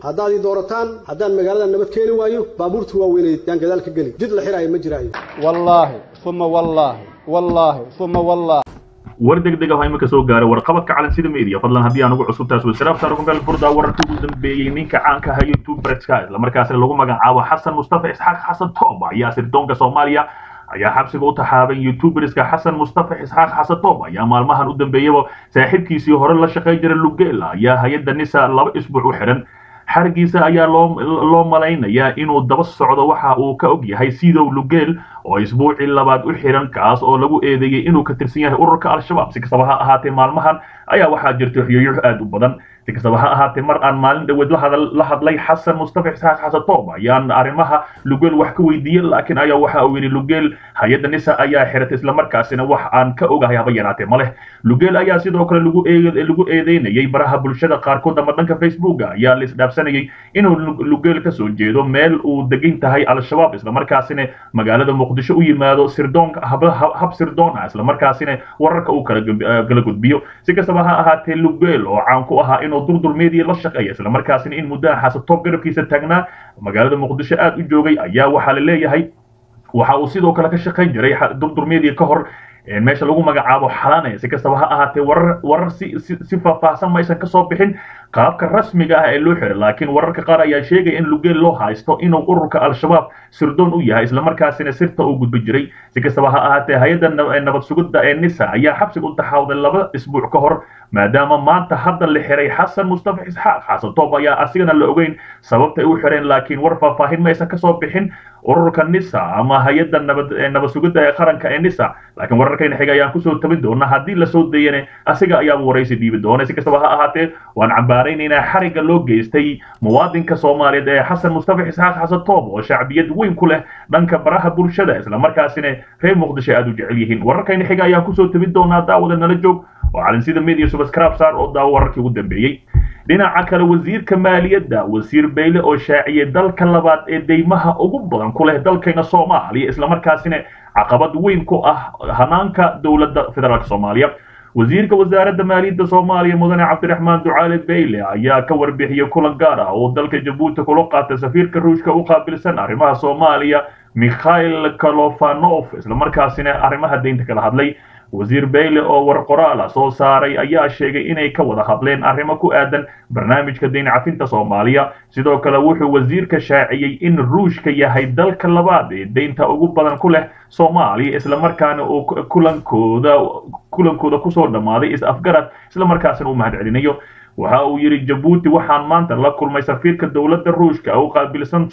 haddaad ii doorataan haddaan magaalada nabad keeni waayo baabuurta waaweyneed yaan gadaal ka geli jid la xiraayo ma jiraayo wallaahi uma wallaahi wallaahi uma wallaahi war degdeg ah oo imika soo gaaray warqabadka calansida media fadlan haddii aan ugu cusub taas wasaraab saarkungal furda wararkii ugu dambeeyey ninka caanka aha youtuberska islamarkaasina lagu magacaabo xasan mustafa isxaaq xasan toob ayaa sirdoonka soomaaliya ayaa xabsiga u taxaaban youtuberska xasan mustafa isxaaq xasan toob ayaa maalmahan u dambeeyaba saaxiibkiisii hore la shaqayn jiray lugela ayaa hay-adda nisa laba isbuuc u xidhan xarigiisa ayaa loo loo malaynayaa inuu daba socdo waxa uu ka og yahay sidow lugeel oo isbuucii labaad u xiran kaas oo lagu eedeeyey inuu ka tirsan yahay ururka al-shabaab si kastaba ha ahaatee maalmahan ayaa waxaa jirta riyoyo aad u badan si kastaba ha ahaatee mar aan maalin dhaweed la hadlay xasan mustafa isxaaq xasan toob ayaan arrimaha lugeel wax ka weydiiyey laakiin ayaa waxa uu yidhi lugeel hay-adda nisa ayaa xiratay islamarkaasina wax aan ka ogahay haba yaraatee ma leh lugeel ayaa sidoo kale lagu lagu eedeynayay baraha bulshada qaarkood ama dhanka facebooka ayaa la isdhaafsanayay inuu lugeel ka soo jeedo meel uu degan tahay al-shabaab islamarkaasina magaalada muqdisho u yimaado sirdoonka hab sirdoon ah islamarkaasina wararka uu kala gudbiyo si kastaba ha ahaatee lugeel oo caan ku ahaa inuu durdur media la shaqeeya islamarkaasina in muddaha xasatoob garabkiisa taagnaa magaalada muqdisho aad u joogay ayaa waxaa la leeyahay waxa uu sidoo kale ka shaqayn jiray durdur media ka hor meesha lagu magacaabo xalanaya si kastaba ha ahaatee warar warar si si faahfaahsan ma aysan kasoo bixin qaabka rasmiga ah ee loo xiray laakiin wararka qaar ayaa sheegaya in lugeel loo haysto inuu ururka al-shabaab sirdoon u yahay islamarkaasina sirta uu gudbi jiray si kastaba ha ahaatee hay-adda nabad sugidda ee nisa ayaa xabsiga u taxaawday laba isbuuc ka hor maadaama maanta hadda la xiray xasan mustafa isxaaq xasan toob ayaa asigana la ogeyn sababta ay u xireen laakiin war faahfaahin ma aysan kasoo bixin ururka nisa ama hay-adda nabad nabad sugidda ee qaranka ee nisa laakiin wararkayna xiga ayaan kusoo tabin doona haddii lasoo dayane asiga ayaaba waraysi dhiibi doona si kastaba ha ahaatee waan cambaaraynaynaa xariga loo geystay muwaadinka soomaaliyeed ee xasan mustafa isxaaq xasan toob oo shacbiyad weyn ku leh dhanka baraha bulshada islamarkaasina reer muqdisho aad u jecel yihiin wararkayna xiga ayaan kusoo tabin doonaa daawada nala joog oo calansida media subscribe saar oo daawo wararkii ugu dambeeyey dhinaca kale wasiirka maaliyadda wasiir bayle oo shaaciyay dalka labaad ee deymaha ugu badan ku leh dalkayna soomaaliya islamarkaasina caqabad weyn ku ah hanaanka dowladda federaalk soomaaliya wasiirka wasaaradda maaliyadda soomaaliya mudane cabdiraxmaan ducaale bayle ayaa ka warbixiyey kulan gaar ah oo dalka jabuuti kula qaatay safiirka ruushka u qaabilsan arrimaha soomaaliya mikhail kalofanov islamarkaasina arrimaha deynta kala hadlay wasiir bayle oo war qoraala soo saaray ayaa sheegay inay ka wada hadleen arrimo ku aadan barnaamijka deyn cafinta soomaaliya sidoo kale wuxuu wasiirka shaaciyey in ruushka yahay dalka labaad ee deynta ugu badan ku leh soomaaliya islamarkaana uu kulankooda kulankooda kusoo dhammaaday is-afgarad islamarkaasina uu mahadcelinayo waxa uu yidhi jabuuti waxaan maanta la kulmay safiirka dowladda ruushka u qaabilsan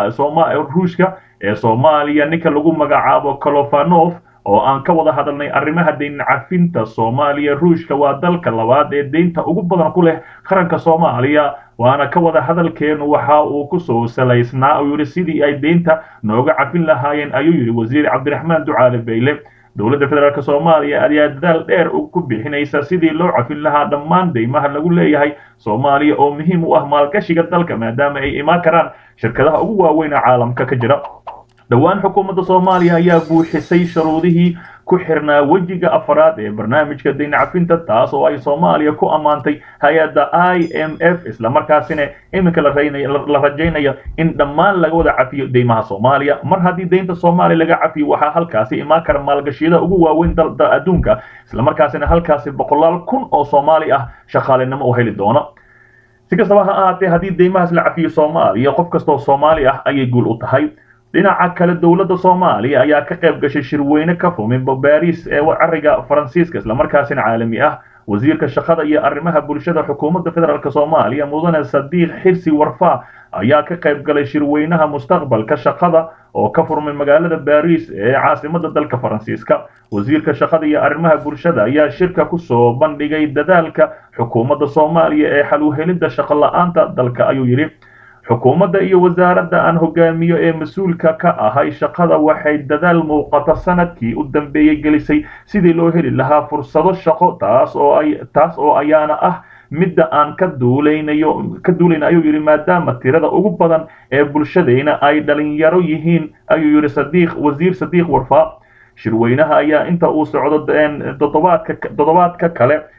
ruushka ee soomaaliya ninka lagu magacaabo kalofanov oo aan ka wada hadalnay arrimaha deyn cafinta soomaaliya ruushka waa dalka labaad ee deynta ugu badan ku leh qaranka soomaaliya waana ka wada hadalkeenu waxa uu kusoo salaysnaa uu yidhi sidii ay deynta nooga cafin lahaayeen ayuu yidhi wasiir cabdiraxmaan ducaale bayle dowladda federaalk soomaaliya ayaa dadaal dheer ku bixinaysa sidii loo cafin lahaa dhammaan deymaha lagu leeyahay soomaaliya oo muhiim u ah maalgashiga dalka maadaama ay imaan karaan shirkadaha ugu waaweyn ee caalamka ka jira dhowaan xukuumadda soomaaliya ayaa buuxisay shuruudihii ku xirnaa wejiga afaraad ee barnaamijka deyn cafinta taas oo ay soomaaliya ku ammaantay hay-adda i m f islamarkaasina iminka la rajaynayo in dhammaan laga wada cafiyo deymaha soomaaliya mar haddii deynta soomaaliya laga cafiyo waxaa halkaasi imaan kara maalgashiyada ugu waaweyn dalda adduunka islamarkaasina halkaasi boqolaal kun oo soomaali ah shaqaalinimo u heli doona si kastaba ha ahaatee haddii deymahaas la cafiyo soomaaliya qof kastoo soomaali ah ayay guul u tahay dhinaca kale dowladda soomaaliya ayaa ka qayb gashay shirweyne ka fumin baris ee cariga faransiiska islamarkaasina caalami ah wasiirka shaqada iyo arrimaha bulshada xukuumadda federaalk soomaaliya mudane sadiiq xirsi warfa ayaa ka qayb galay shirweynaha mustaqbalka shaqada oo ka furmay magaalada baris ee caasimada dalka faransiiska wasiirka shaqada iyo arrimaha bulshada ayaa shirka kusoo bandhigay dadaalka xukuumadda soomaaliya ee xal u helidda shaqo la-aanta dalka ayuu yidhi xukuumadda iyo wasaaradda aan hogaamiyo ee mas-uulka ka ahay shaqada waxay dadaal muuqata sanadkii u dambeeyey gelisay sidii loo heli lahaa fursado shaqo taas oo ay taas oo ayaana ah midda aan ka duulaynayo ka duulayna ayuu yidhi maadaama tirada ugu badan ee bulshadayna ay dhalinyaro yihiin ayuu yidhi sadiiq wasiir sadiiq warfaa shirweynaha ayaa inta uu socdo toddobaadka toddobaadka kale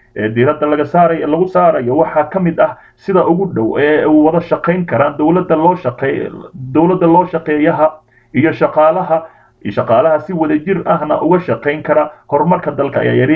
ee diiradda laga saaray lagu saarayo waxaa ka mid ah sida ugu dhow ee u wada shaqayn karaan dowladda loo shaqeey dowladda loo shaqeeyaha iyo shaqaalaha iyo shaqaalaha si wadajir ahna uga shaqayn kara horumarka dalka ayaa yidhi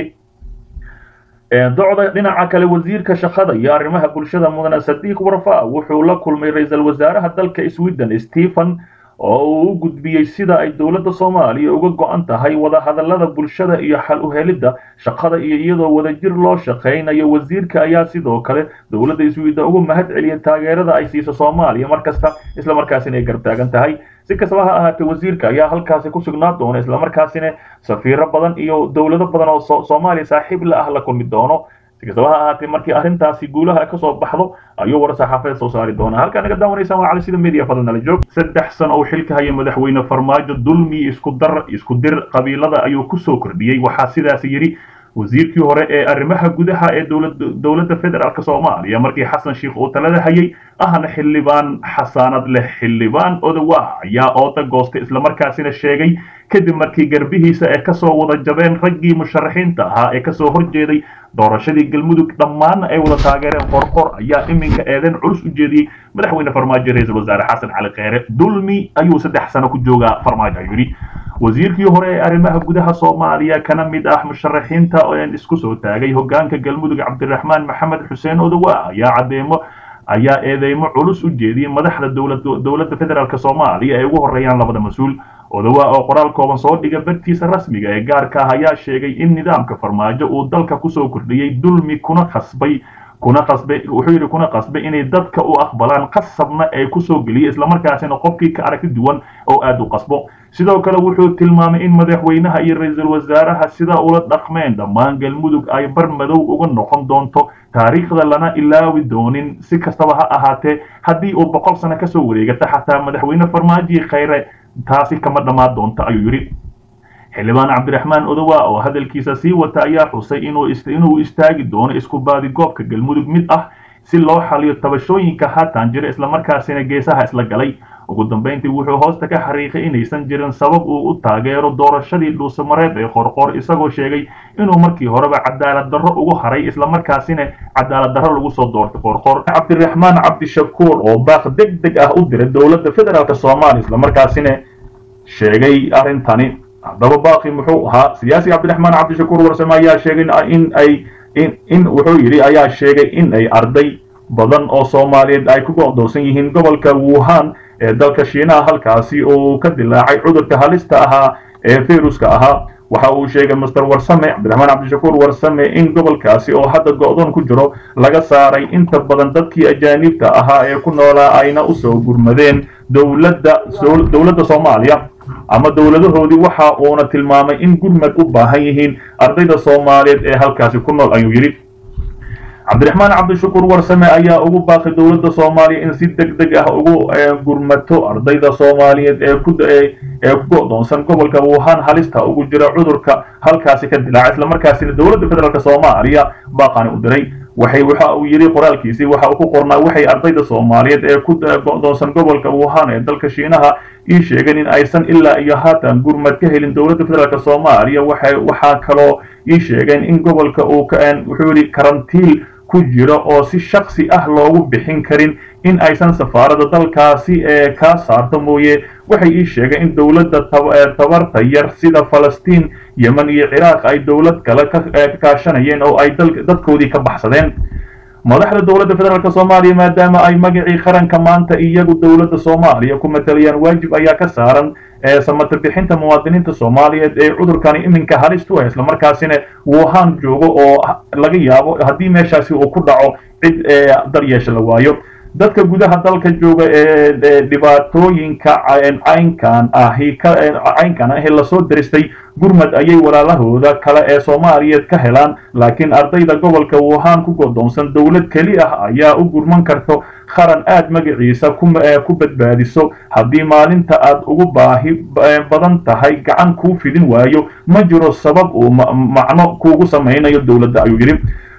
docda dhinaca kale wasiirka shaqada iyo arrimaha bulshada mudane sadiiq warfa wuxuu la kulmay ra-iisul wasaaraha dalka sweden stephen oo uu u gudbiyey sida ay dowladda soomaaliya uga go-an tahay wadahadalada bulshada iyo xal u helidda shaqada iyo iyadoo wadajir loo shaqaynayo wasiirka ayaa sidoo kale dowladda sweden ugu mahad celiyay taageerada ay siiso soomaaliya markasta islamarkaasina ay gartaagan tahay si kastaba ha ahaatee wasiirka ayaa halkaasi ku sugnaa doona islamarkaasina safiiro badan iyo dowlado badan oo soomaaliya saaxiib la ah la kulmi doono si kastaba ha ahaatee markii arrintaasi guulaha kasoo baxdo ayuu war saxaafadeed soo saari doonaa halkaa naga daawanaysaan waa cali sida media fadlan nala joog saddex sano oo xilka haya madaxweyne farmaajo dulmi isku dar isku dir qabiilada ayuu kusoo kordhiyey waxaa sidaasi yidhi wasiirkii hore ee arrimaha gudaha ee dowladda federaalk soomaaliya markii xasan sheikh uu talada hayay ahna xildhibaan xasaanad leh xildhibaan odawa ayaa ooda goostay islamarkaasina sheegay kadib markii garbihiisa ee kasoo wada jabeen raggii musharaxiinta ahaa ee kasoo horjeeday doorashadii galmudug dhammaanna ay wada taageereen qorqor ayaa iminka eedeyn culus u jeediyey madaxweyne farmaajo ra-iisul wasaare xasan cali kheyre dulmi ayuu saddex sano ku joogaa farmaajo ayuu yidhi wasiirkii hore ee arrimaha gudaha soomaaliya kana mid ah musharaxiinta isku soo taagay hogaanka galmudug cabdiraxmaan maxamed xuseen odawa ayaa cadeemo ayaa eedeymo culus u jeediyey madaxda dowladda federaalk soomaaliya ay ugu horeeyaan labada mas-uul odawa oo qoraal kooban soo dhiga bartiisa rasmiga ee gaarka ah ayaa sheegay in nidaamka farmaajo uu dalka kusoo kordhiyey dulmi kuna khasbay kuna qasbay wuxuu yidhi kuna qasbay inay dadka u aqbalaan qasabna ay kusoo geliya islamarkaasina qofkii ka aragti duwan oo aada u qasbo sidoo kale wuxuu tilmaamay in madaxweynaha iyo ra-iisul wasaaraha sida ula dhaqmeen dhammaan galmudug ay bar madow uga noqon doonto taariikhda lana ilaawi doonin si kastaba ha ahaatee haddii uu boqol sano kasoo wareegata xataa madaxweyne farmaaji khayre taasi kama dhammaan doonto ayuu yidhi xildhibaan cabdiraxmaan odowa oo hadalkiisa sii wata ayaa xusay inuu istaagi doono isku baadigoobka galmudug mid ah si loo xaliyo tabashooyinka haatan jira islamarkaasina geesaha isla galay ugu dambayntii wuxuu hoosta ka xariiqay inaysan jirin sabab uu u taageero doorashadii dhuusamareed ee qorqor isagoo sheegay inuu markii horeba cadaalad darro ugu haray islamarkaasina cadaalad darro lagu soo doortay qorqor cabdiraxmaan cabdishakuur oo baaq deg deg ah u diray dowladda federaalk soomaaliya islamarkaasina sheegay arrintani haddaba baaqi muxuu ahaa siyaasi cabdiraxmaan cabdishakuur warsame ayaa sheegay in ay in wuxuu yidhi ayaa sheegay in ay arday badan oo soomaaliyeed ay ku go'doonsan yihiin gobolka wuhan ee dalka shiinaha halkaasi oo ka dilaacay cudurka halista ahaa ee viruska ahaa waxa uu sheegay master warsame cabdiraxmaan cabdishakuur warsame in gobolkaasi oo hadda go'doon ku jiro laga saaray inta badan dadkii ajaanibta ahaa ee ku noolaa ayna usoo gurmadeen dowladda dowladda soomaaliya ama dowladahoodii waxa uuna tilmaamay in gurmad u baahan yihiin ardayda soomaaliyeed ee halkaasi ku nool ayuu yidhi cabdiraxmaan cabdishakuur warsame ayaa ugu baaqay dowladda soomaaliya in si deg deg ah ugu gurmato ardayda soomaaliyeed ee ku ee ku go'doonsan gobolka wuhan halista ugu jira cudurka halkaasi ka dilaaca islamarkaasina dowladda federaalk soomaaliya baaqani u diray waxay waxa uu yidhi qoraalkiisii waxa uu ku qornaa waxay ardayda soomaaliyeed ee ku go'doonsan gobolka wuhan ee dalka shiinaha ii sheegeen in aysan ilaa iyo haatan gurmad ka helin dowladda federaalk soomaaliya waxay waxaa kaloo ii sheegeen in gobolka uu wuxuu yidhi karantiil ku jiro oo si shaksi ah loogu bixin karin in aysan safaaradda dalkaasi ee kaa saarto mooye waxay ii sheegeen in dowladda tabarta yar sida falastiin yemen iyo ciraaq ay dowlad kale ka kaashanayeen oo ay dadkoodii ka baxsadeen madaxda dowladda federaalk soomaaliya maadaama ay magacii qaranka maanta iyagu dowladda soomaaliya ku matalayaan waajib ayaa ka saaran samata bixinta muwaadiniinta soomaaliyeed ee cudurkani iminka halistu ah islamarkaasina wuhan joogo oo laga yaabo haddii meeshaasi uu ku dhaco cid daryeesha la waayo dadka gudaha dalka jooga ee dhibaatooyinka caynkan ahi caynkan ahi lasoo daristay gurmad ayay walaalahooda kale ee soomaaliyeed ka helaan laakiin ardayda gobolka wuhan ku godoonsan dowlad keli ah ayaa u gurman karto qaran aad magaciisa ku badbaadiso haddii maalinta aad ugu baahi badan tahay gacan kuu fidin waayo ma jiro sabab uu macno kuugu samaynayo dowladda ayuu yidhi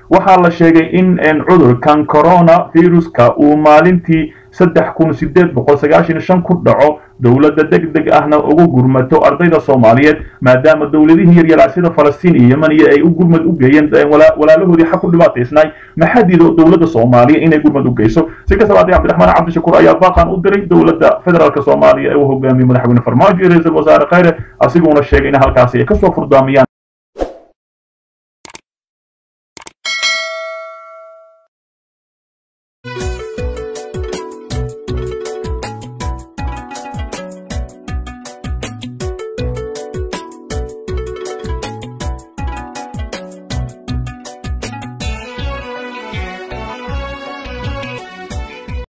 waxaa la sheegay in cudurkan corona viruska uu maalintii saddex kun sideed boqol sagaashan shan ku dhaco dowladda deg deg ahna ugu gurmato ardayda soomaaliyeed maadaama dowladihii yaryaraa sida falastiin iyo yemaniya ay u gurmad u geeyeen walaalahoodii xaq ku dhibaataysnaay maxaa diido dowladda soomaaliya inay gurmad u geyso si kastaba haddii cabdiraxmaan cabdishakuur ayaa baaqan u diray dowladda federaalk soomaaliya ee uu hogaamiyey madaxweyne farmaajo iyo ra-iisul wasaare khayre asiguna sheegay in halkaasi ay kasoo furdaamayaan